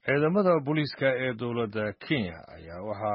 ciidamada booliiska ee dowladda kenya ayaa waxa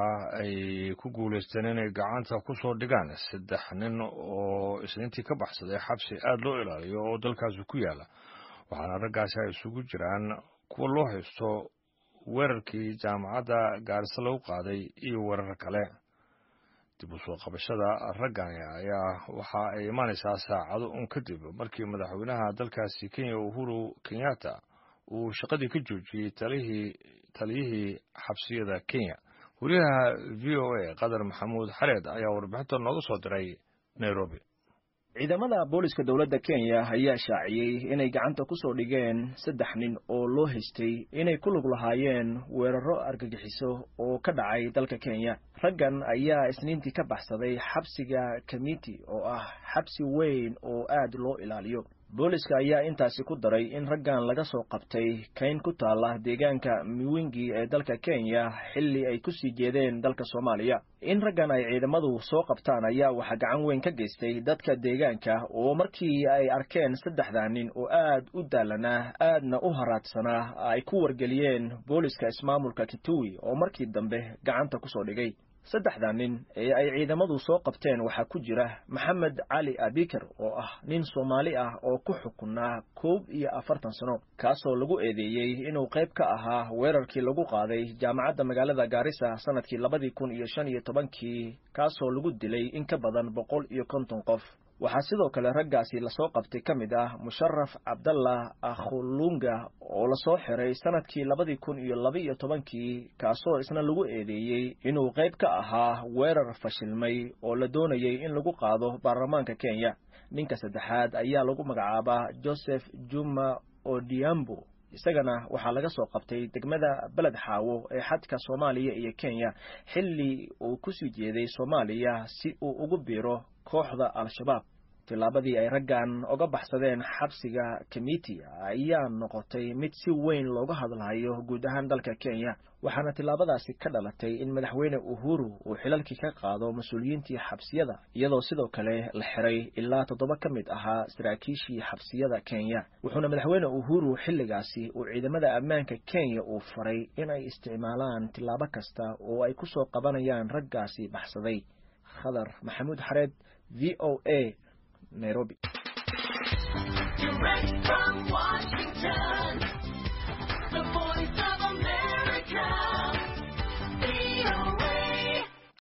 ay ku guulaysteen inay gacanta ku soo dhigaan saddex nin oo isniintii ka baxsaday xabsi aada loo ilaaliyo oo dalkaasi ku yaala waxaana raggaasi ay isugu jiraan kuwa loo haysto weerarkii jaamacadda gaarisa lagu qaaday iyo weerar kale dib u soo qabashada raggani ayaa waxa ay imaanaysaa saacado un kadib markii madaxweynaha dalkaasi kenya uhuru kenyatta uu shaqadii ka joojiyey talihii taliyihii xabsiyada kenya wariyaha v o a qadar maxamuud xareed ayaa warbixinta nooga soo diray nairobi ciidamada booliska dowladda kenya ayaa shaaciyey inay gacanta ku soo dhigeen saddex nin oo loo haystay inay ku lug lahaayeen weeraro argagixiso oo ka dhacay dalka kenya raggan ayaa isniintii ka baxsaday xabsiga kamiti oo ah xabsi weyn oo aad loo ilaaliyo booliska ayaa intaasi ku daray in raggan laga soo qabtay kayn ku taala deegaanka miwingi ee dalka kenya xilli ay ku sii jeedeen dalka soomaaliya in raggan ay ciidamadu soo qabtaan ayaa waxaa gacan weyn ka geystay dadka deegaanka oo markii ay arkeen saddexdaa nin oo aad u daalanaa aadna u haraadsanaa ay ku wargeliyeen booliska ismaamulka kituwi oo markii dambe gacanta ku soo dhigay saddexda nin ee ay ciidamadu soo qabteen waxaa ku jira maxamed cali abikar oo ah nin soomaali ah oo ku xukunaa koob iyo afartan sano kaasoo lagu eedeeyey inuu qayb ka ahaa weerarkii lagu qaaday jaamacadda magaalada gaarisa sanadkii labadii kun iyo shan iyo tobankii kaasoo lagu dilay in ka badan boqol iyo konton qof waxaa sidoo kale raggaasi lasoo qabtay ka mid ah musharaf cabdallah akhulunga oo lasoo xiray sanadkii labadii kun iyo laba-iyo tobankii kaasoo isna lagu eedeeyey inuu qayb ka ahaa weerar fashilmay oo la doonayay in lagu qaado baarlamaanka kenya ninka saddexaad ayaa lagu magacaabaa joseph juma odiambo isagana waxaa laga soo qabtay degmada beled xaawo ee xadka soomaaliya iyo kenya xilli uu kusii jeeday soomaaliya si uu ugu biiro kooxda al-shabaab tillaabadii ay raggan oga baxsadeen xabsiga kamiti ayaa noqotay mid si weyn looga hadlayo guud ahaan dalka kenya waxaana tillaabadaasi ka dhalatay in madaxweyne uhuru uu xilalkii ka qaado mas-uuliyiintii xabsiyada iyadoo sidoo kale la xiray ilaa toddoba ka mid ahaa saraakiishii xabsiyada kenya wuxuuna madaxweyne uhuru xilligaasi uu ciidamada ammaanka kenya uu faray in ay isticmaalaan tillaabo kasta oo ay ku soo qabanayaan raggaasi baxsaday khadar maxamuud xareed v o a nairobi Direct from Washington.